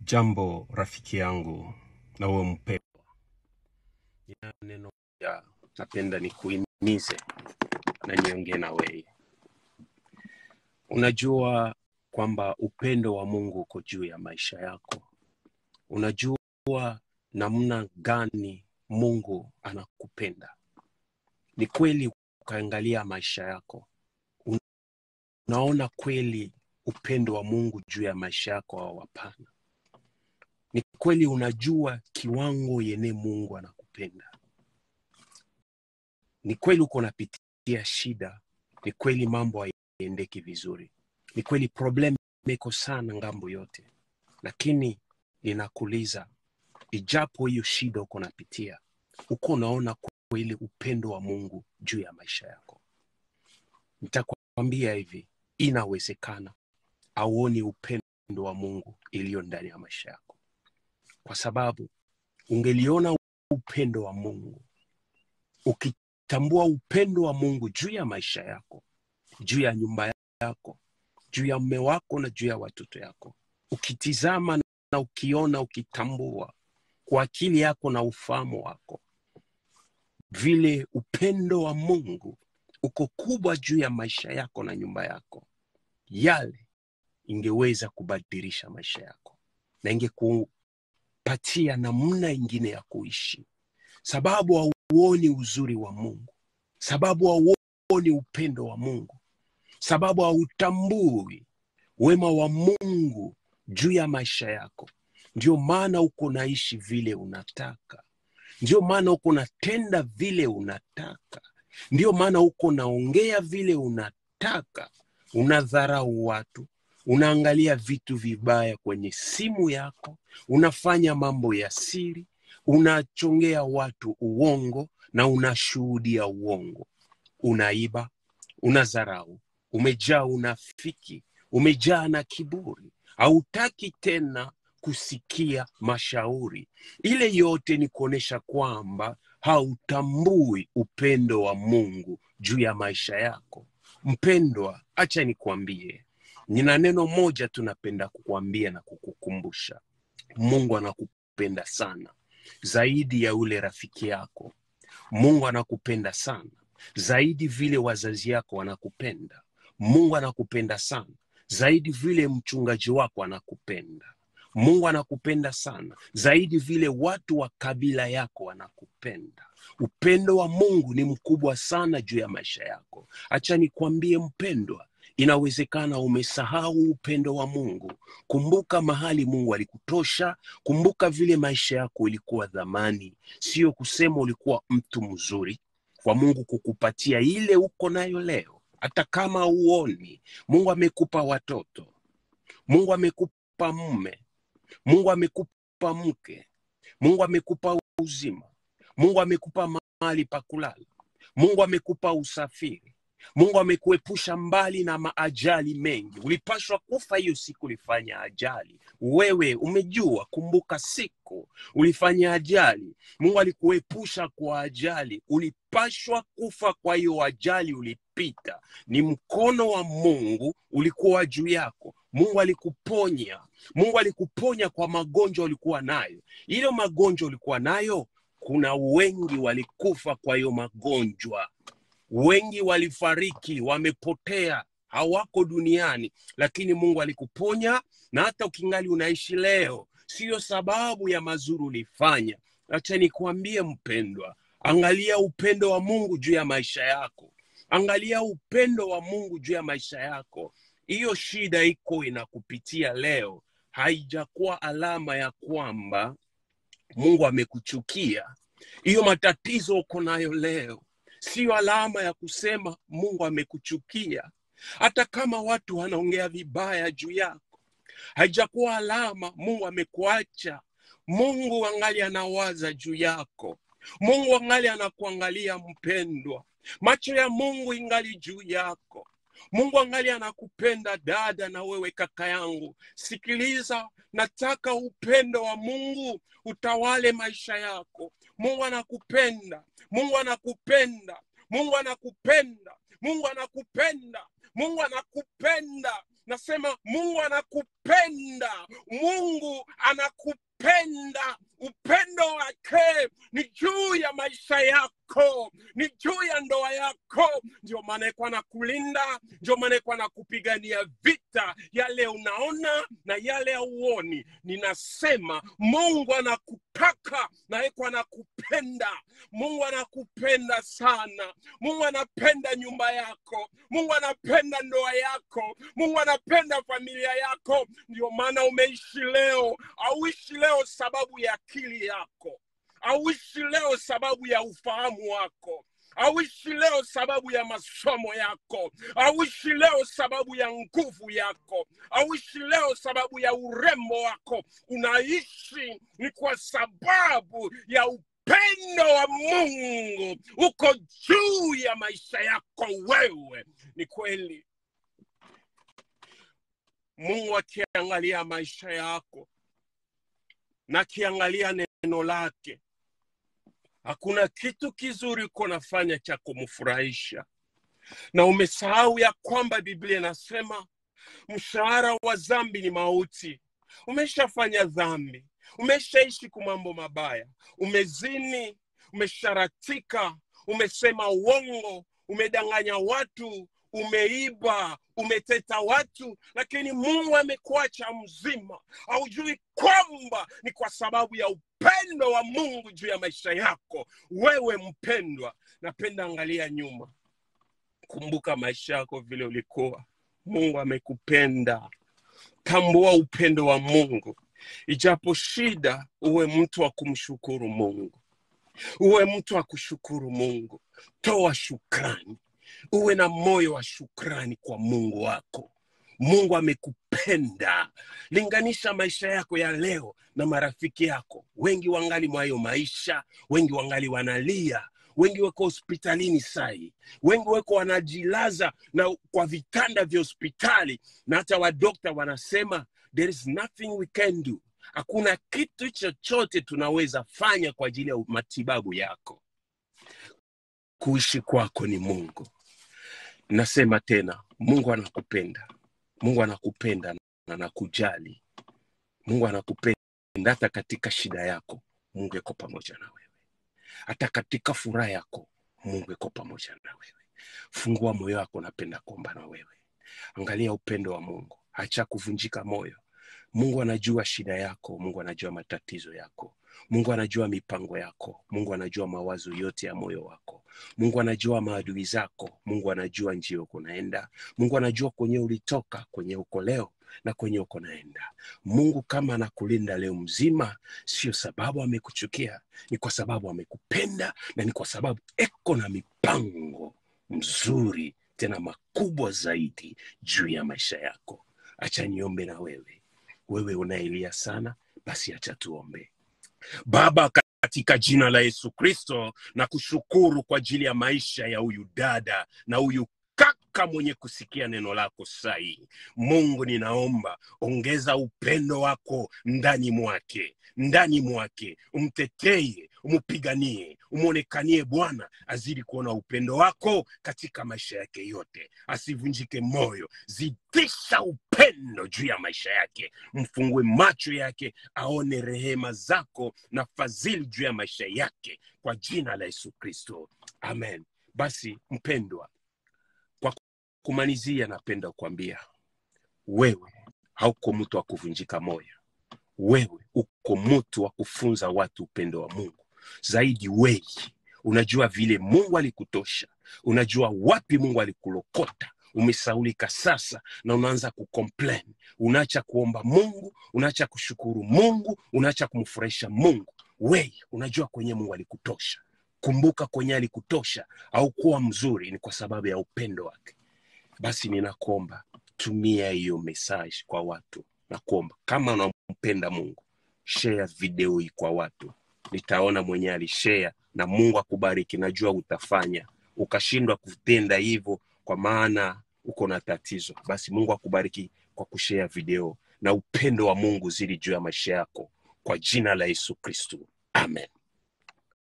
Jambo rafiki yangu na uwe mpendwa, nina neno moja napenda nikuhimize na niongee na wewe. Unajua kwamba upendo wa Mungu uko juu ya maisha yako. Unajua namna gani Mungu anakupenda. Ni kweli ukaangalia maisha yako, unaona kweli upendo wa Mungu juu ya maisha yako au hapana? Ni kweli unajua kiwango yenye Mungu anakupenda. Ni kweli uko unapitia shida, ni kweli mambo haiendeki vizuri, ni kweli problem iko sana ngambo yote, lakini ninakuuliza, ijapo hiyo shida uko unapitia, uko unaona kweli upendo wa Mungu juu ya maisha yako? Nitakwambia hivi, inawezekana auoni upendo wa Mungu iliyo ndani ya maisha yako, kwa sababu ungeliona upendo wa Mungu, ukitambua upendo wa Mungu juu ya maisha yako, juu ya nyumba yako, juu ya mume wako na juu ya watoto yako, ukitizama na ukiona, ukitambua kwa akili yako na ufahamu wako vile upendo wa Mungu uko kubwa juu ya maisha yako na nyumba yako, yale ingeweza kubadilisha maisha yako na ingekupatia namna ingine ya kuishi, sababu hauoni uzuri wa Mungu, sababu hauoni upendo wa Mungu, sababu hautambui wema wa Mungu juu ya maisha yako. Ndio maana uko naishi vile unataka, ndio maana uko natenda vile unataka, ndio maana uko naongea vile unataka, unadharau watu, unaangalia vitu vibaya kwenye simu yako, unafanya mambo ya siri, unachongea watu uongo na unashuhudia uongo, unaiba, unadharau, umejaa unafiki, umejaa na kiburi, hautaki tena kusikia mashauri. Ile yote ni kuonyesha kwamba hautambui upendo wa Mungu juu ya maisha yako. Mpendwa, acha nikwambie, nina neno moja tunapenda kukwambia na kukukumbusha. Mungu anakupenda sana zaidi ya ule rafiki yako. Mungu anakupenda sana zaidi vile wazazi yako wanakupenda. Mungu anakupenda sana zaidi vile mchungaji wako anakupenda. Mungu anakupenda sana zaidi vile watu wa kabila yako wanakupenda. Upendo wa Mungu ni mkubwa sana juu ya maisha yako. Acha nikwambie mpendwa, inawezekana umesahau upendo wa Mungu. Kumbuka mahali Mungu alikutosha. Kumbuka vile maisha yako ilikuwa dhamani, sio kusema ulikuwa mtu mzuri kwa Mungu kukupatia ile uko nayo leo. Hata kama uoni, Mungu amekupa watoto, Mungu amekupa mume, Mungu amekupa mke, Mungu amekupa uzima, Mungu amekupa mahali pa kulala, Mungu amekupa usafiri, Mungu amekuepusha mbali na maajali mengi. Ulipashwa kufa hiyo siku ulifanya ajali, wewe umejua. Kumbuka siku ulifanya ajali, Mungu alikuepusha kwa ajali, ulipashwa kufa kwa hiyo ajali ulipita. Ni mkono wa Mungu ulikuwa juu yako. Mungu alikuponya, Mungu alikuponya kwa magonjwa ulikuwa nayo. Ile magonjwa ulikuwa nayo, kuna wengi walikufa kwa hiyo magonjwa wengi walifariki, wamepotea, hawako duniani, lakini Mungu alikuponya, na hata ukingali unaishi leo, siyo sababu ya mazuri ulifanya. Acha nikwambie mpendwa, angalia upendo wa Mungu juu ya maisha yako, angalia upendo wa Mungu juu ya maisha yako. Hiyo shida iko inakupitia leo, haijakuwa alama ya kwamba Mungu amekuchukia. Hiyo matatizo uko nayo leo siyo alama ya kusema Mungu amekuchukia. Hata kama watu wanaongea vibaya juu yako, haijakuwa alama Mungu amekuacha. Mungu angali anawaza juu yako. Mungu angali anakuangalia mpendwa, macho ya Mungu ingali juu yako. Mungu angali anakupenda dada, na wewe kaka yangu, sikiliza, nataka upendo wa Mungu utawale maisha yako. Mungu anakupenda, Mungu anakupenda, Mungu anakupenda, Mungu anakupenda, Mungu anakupenda. Nasema Mungu anakupenda mungu anakupenda upendo wake ni juu ya maisha yako ni juu ya ndoa yako ndio maana iko anakulinda ndio maana iko anakupigania vita yale unaona na yale hauoni ninasema mungu anakutaka na iko anakupenda mungu anakupenda sana mungu anapenda nyumba yako mungu anapenda ndoa yako mungu anapenda familia yako ndio maana umeishi leo auishi leo sababu ya akili yako auishi leo sababu ya ufahamu wako auishi leo sababu ya masomo yako auishi leo sababu ya nguvu yako auishi leo sababu ya urembo wako unaishi ni kwa sababu ya upendo wa mungu uko juu ya maisha yako wewe ni kweli mungu akiangalia maisha yako na akiangalia neno lake hakuna kitu kizuri uko nafanya cha kumfurahisha na umesahau ya kwamba biblia inasema mshahara wa dhambi ni mauti umeshafanya dhambi umeshaishi kwa mambo mabaya umezini umesharatika umesema uongo umedanganya watu umeiba umeteta watu lakini mungu amekuacha mzima haujui kwamba ni kwa sababu ya upendo wa mungu juu ya maisha yako wewe mpendwa napenda angalia nyuma kumbuka maisha yako vile ulikuwa mungu amekupenda tambua upendo wa mungu ijapo shida uwe mtu wa kumshukuru mungu uwe mtu wa kushukuru mungu toa shukrani uwe na moyo wa shukrani kwa mungu wako mungu amekupenda linganisha maisha yako ya leo na marafiki yako wengi wangali mwayo maisha wengi wangali wanalia wengi weko hospitalini sai wengi weko wanajilaza na kwa vitanda vya hospitali na hata wadokta wanasema there is nothing we can do hakuna kitu chochote tunaweza fanya kwa ajili ya matibabu yako kuishi kwako ni mungu nasema tena mungu anakupenda mungu anakupenda na anakujali mungu anakupenda hata katika shida yako mungu iko pamoja na wewe hata katika furaha yako mungu iko pamoja na wewe fungua moyo wako napenda kuomba na wewe angalia upendo wa mungu hacha kuvunjika moyo mungu anajua shida yako mungu anajua matatizo yako mungu anajua mipango yako mungu anajua mawazo yote ya moyo wako mungu anajua maadui zako mungu anajua njia uko naenda mungu anajua kwenye ulitoka kwenye uko leo na kwenye uko naenda mungu kama anakulinda leo mzima sio sababu amekuchukia ni kwa sababu amekupenda na ni kwa sababu eko na mipango mzuri tena makubwa zaidi juu ya maisha yako acha niombe na wewe wewe unaelia sana basi acha tuombe baba katika jina la yesu kristo na kushukuru kwa ajili ya maisha ya huyu dada na huyu kaka mwenye kusikia neno lako sahi mungu ninaomba ongeza upendo wako ndani mwake ndani mwake umteteye umupiganie umwonekanie bwana azidi kuona upendo wako katika maisha yake yote asivunjike moyo zidisha upendo juu ya maisha yake mfungue macho yake aone rehema zako na fadhili juu ya maisha yake kwa jina la yesu kristo amen basi mpendwa kwa kumalizia napenda kuambia wewe hauko mtu wa kuvunjika moyo wewe uko mtu wa kufunza watu upendo wa mungu zaidi wei unajua vile mungu alikutosha unajua wapi mungu alikulokota umesaulika sasa na unaanza kucomplain unaacha kuomba mungu unaacha kushukuru mungu unaacha kumfurahisha mungu wei unajua kwenye mungu alikutosha kumbuka kwenye alikutosha au kuwa mzuri ni kwa sababu ya upendo wake basi ninakuomba tumia hiyo message kwa watu na kuomba kama unampenda mungu share video hii kwa watu nitaona mwenye alishare na mungu akubariki najua utafanya ukashindwa kutenda hivyo kwa maana uko na tatizo basi mungu akubariki kwa kushare video na upendo wa mungu zili juu ya maisha yako kwa jina la yesu kristu amen